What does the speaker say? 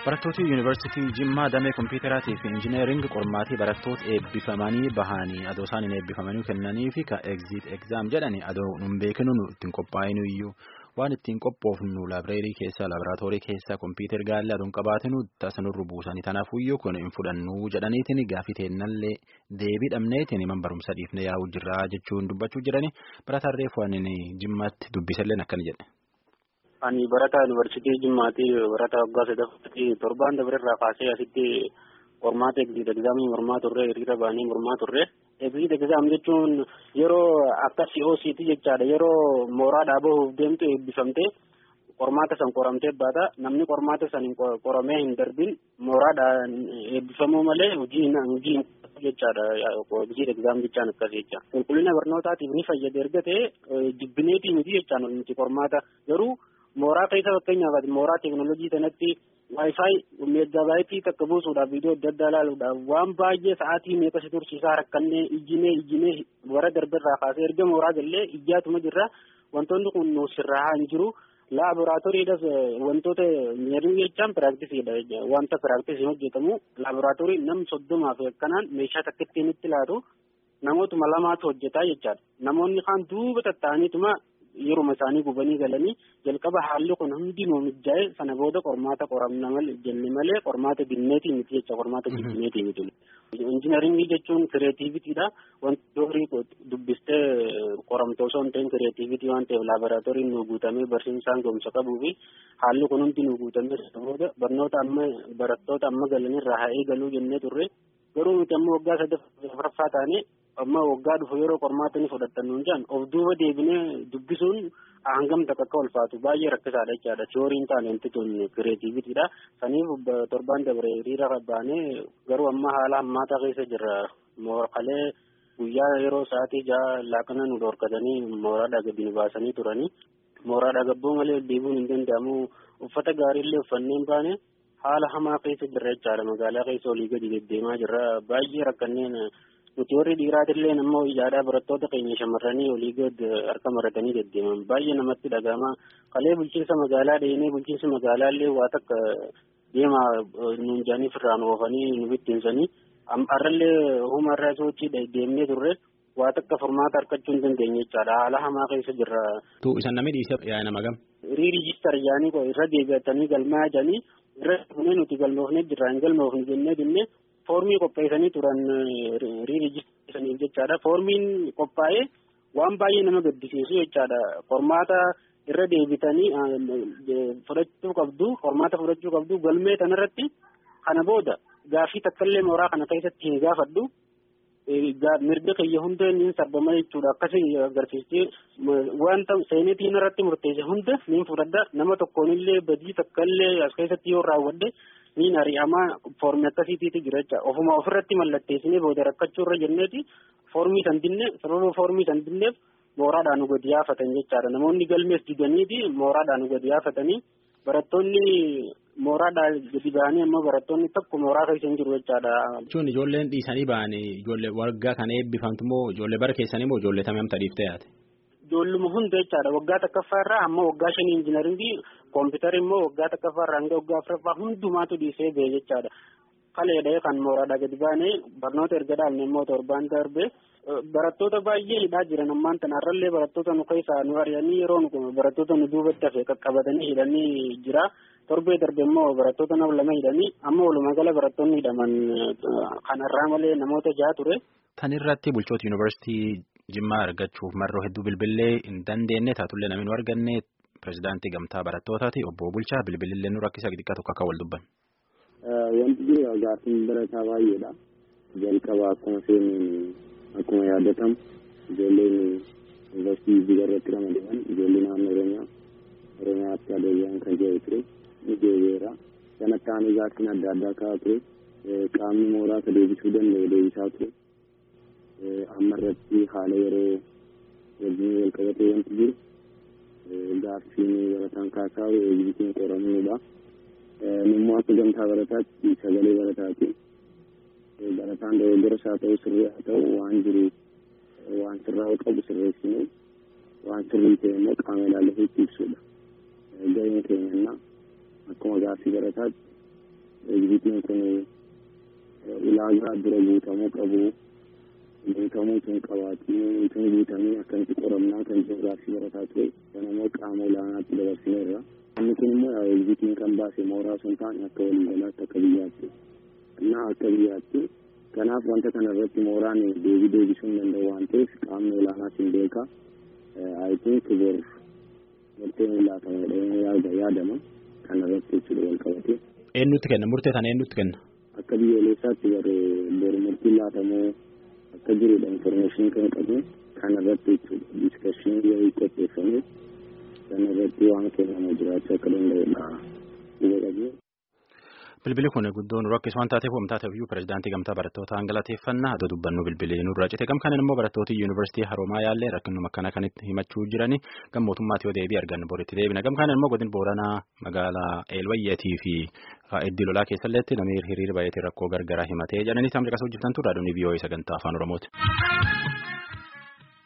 Barattooti Yuunivarsiitii Jimmaa Damee Kompiitaraatii fi Injineeringi qormaatii barattoota eebbifamanii bahanii adoo isaan hin eebbifamanii kennanii fi ka egziit egzaam jedhani adoo nun beekinu ittiin qophaa'inu iyyuu waan ittiin qophoofnu laabireerii keessa laaboraatoorii keessa kompiitar gaallee aduun qabaatinu tasanurru buusanii tanaafuu iyyuu kun hin fudhannu jedhaniitiin gaafii teennallee deebii dhabneetiin man barumsa dhiifne yaa'uu jirra jechuun dubbachuu jirani barataan reefu ani Jimmaatti dubbisalleen akkana jedhe. Ani barataa yuunivarsiitii Jimmaatii barataa waggaa sadaffaatti torbaan dabareerraa kaasee asitti qormaata egziit egzaamii mormaa turre hiriira baanii mormaa turre. Egziit egzaam jechuun yeroo akka COCT jechaadha yeroo mooraa bahuuf deemtu eebbifamtee qormaata san qoramtee baata namni qormaata san qoramee hin darbin mooraadhaan eebbifamuu malee hojii hojii jechaadha egziit egzaam jechaan akkas jecha. Qulqullina barnootaatiif ni fayyada erga ta'e jibbineetii miti jechaan nuti qormaata garuu. mooraa keessa fakkeenyaaf mooraa teeknooloojii sanatti waayifaayi meeggabaayitii takka buusuudhaaf viidiyoo adda addaa ilaaluudhaaf waan baay'ee sa'aatii meeqa si tursiisaa rakkannee ijjinee ijjinee bara darberraa kaasee erga mooraa gallee ijjaatuma jirra wantoonni kun nu sirraa hin jiru laaboraatooriidhas wantoota meerii jechaan piraaktisidha wanta piraaktisii hojjetamu laaboraatoorii nam soddomaaf akkanaan meeshaa takka ittiin itti laatu namootuma lamaatu hojjetaa jechaadha namoonni kaan duuba tatta'aniituma yeruma isaanii gubanii galanii jalqaba haalli kun hundinuu mijjaa'e sana booda qormaata qoramna malee jenne malee qormaata binneetii miti jecha qormaata binneetii miti. Injiinaringii jechuun kireetiivitiidha. Wanti horii dubbistee qoramte osoo hin ta'in kireetiivitii waan ta'eef laaboraatooriin nu guutamee barsiisaan gomsa qabuu fi haalli kun hundi nu guutamee sana booda barnoota amma barattoota amma galanirraa haa eegaluu jennee turre garuu nuti amma waggaa sadaffaa taane amma waggaa dhufu yeroo qormaata ni fudhattan nuun jedhan of duuba deebinee dubbisuun hangam takka akka ulfaatu baay'ee rakkisaadha jechaadha tiyooriin taane wanti tun kireetiivitiidha saniif torbaan dabre hiriira baanee garuu amma haala hammaataa keessa jirra mooralee guyyaa yeroo sa'aatii ja'a laaqana nu dhorkatanii mooraadhaa gadi nu baasanii turanii mooraadhaa gabboo malee deebiin hin danda'amu uffata gaariillee uffanneen baane haala hamaa keessa jirra jechaadha magaalaa keessa olii gadi deddeemaa jirra baay'ee rakkanneen nuti warri dhiiraatillee nama iyyaadhaa barattoota keenya shamarranii olii gad harka maratanii deddeeman baay'ee namatti dhaga'ama kalee bulchiinsa magaalaa dheenee bulchiinsi magaalaallee waa takka deemaa nuun jaanii firraan oofanii nu bittinsanii har'allee humarraa sochii deemnee turre waa takka furmaata harkachuu hin dandeenye jechaadha haala hamaa keessa jirra. Tu isan namni dhiisee yaa nama gam. Riirijistar yaanii irra deebi'atanii galmaa jedhanii irra dhufnee nuti galmoofnee jirra hin galmoofne jennee dinnee foormii qopheessanii turan riirijistariif jechaadha. Foormiin qophaa'ee waan baay'ee nama gaddisiisu jechaadha. Qormaata irra deebitanii fudhachuu qabdu qormaata fudhachuu qabdu galmee kanarratti kana booda gaafii takkaallee mooraa kana keessatti hin gaafadhu. mirga kiyya hunda niin sarbama jechuudha akkasii agarsiistee wanta seenetiin irratti murteesse hunda niin fudhadha nama tokkoonillee badii takkaallee as keessatti yoo raawwadhe niin ari'amaa foormii akkasiitiiti jira jecha ofuma ofirratti mallatteessinee booda rakkachuu irra jenneeti foormii san dinne sababa foormii san dinneef mooraadhaan nu gadi yaafatan jechaadha namoonni galmees didaniiti mooraadhaan nu gadi yaafatanii barattoonni mooraadhaa gadi ba'anii ammoo barattoonni tokko mooraa keessa hin jiru jechaadha. Jechuun ijoolleen dhiisanii ba'anii ijoollee waggaa kana eebbifamtu moo ijoollee bara keessanii moo ijoollee tamii amta dhiiftee yaate? Ijoolluma hunda jechaadha waggaa takkaffaa irraa amma waggaa shanii injiinaringii koompitari immoo waggaa takkaffaa irraa hanga waggaa afuraffaa hundumaatu dhiisee ba'e jechaadha. Kaleedha kan mooraadhaa gadi baanee barnoota erga dhaalne immoo torbaan darbe barattoota baay'ee hidhaa jiran ammaan tanarrallee barattoota nu keessaa nu ari'anii yeroo nu barattoota nu duubatti hafe qaqqabatanii hidhanii jira. torbee darbe immoo barattoota nama lama hidhanii amma walumaa gala barattoonni hidhaman kanarraa malee namoota jaha ture. Tan irratti bulchoota yuunivarsiitii Jimmaa argachuuf marroo hedduu bilbilee hin dandeenye taatullee namni nu arganne pirezidaantii gamtaa barattootaati obbo Bulchaa bilbilillee nu rakkisa xiqqaa tokko akka wal dubban. Wanti jiru gaaffiin barataa baay'eedha. Jalqaba akkuma seenuun akkuma yaadatamu ijoolleen yuunivarsiitii biyya irratti ramadaman ijoollee naannoo Oromiyaa Oromiyaatti adeemaan kan jiru ture. ni deebi'eera. Kanatti aanee gaaffiin adda addaa kaa'aa ture. Qaamni mooraa ka deebisuu danda'u deebisaa ture. Amma irratti haala yeroo wajjin wal qabatee wanti jiru gaaffiin barataan kaasaa eegisiin qoramuudha. Nammoo akka gamtaa barataatti sagalee barataati. Barataan dogoggoras haa ta'u sirrii haa ta'u waan jiru waan sirraa'uu qabu sirreessinee waan sirrii ta'e immoo qaama ilaallatee itti ibsuudha. Gaheen keenyannaa akkuma gaaffii barataatti egzitiin kun ulaagaa dura guutamuu qabu guutamuu tun qabaatiin tun guutamee akkamitti qoramnaa kan ji'oogiraafii barataa ture sanammoo qaama olaanaatti dabarsineerra. Inni kun immoo egzitiin kan baase mooraa sun ta'an akka waliigalaatti akka biyyaatti. Innaa akka biyyaatti kanaaf wanta kana irratti mooraan deebii deebisuu hin danda'u waan ta'eef qaamni olaanaas hin beeka. I think bor murteen laatamedha yaadama kana irratti jechuudha wal qabate. Eenyutti kenna murtee sana eenyutti kenna? Akka biyyoolessaatti bor murtiin laatamoo akka jirudha informeeshinii kan qabu kana irratti jechuudha diskashinii wayii qopheeffamee sana irratti waan kennamu jiraachuu akka danda'udha huba qabne. Bilbili kun guddoon rakkis waan taateef waan taateef iyyuu pirezidaantii gamtaa barattootaa galateeffannaa haa dubbannu bilbilii nurraa cite gam kanan immoo barattooti yuunivarsiitii haroomaa yaallee rakkinuma akkana kanitti himachuu jirani gam mootummaatti yoo deebii argannu boritti deebina gam kanan immoo godin booranaa magaalaa eelwayyeetii fi iddoo lolaa keessalleetti namni hiriira baay'atee rakkoo gargaraa himatee jedhanii tamri qasa hojjetan turraa doonii biyyoowwan sagantaa afaan oromooti.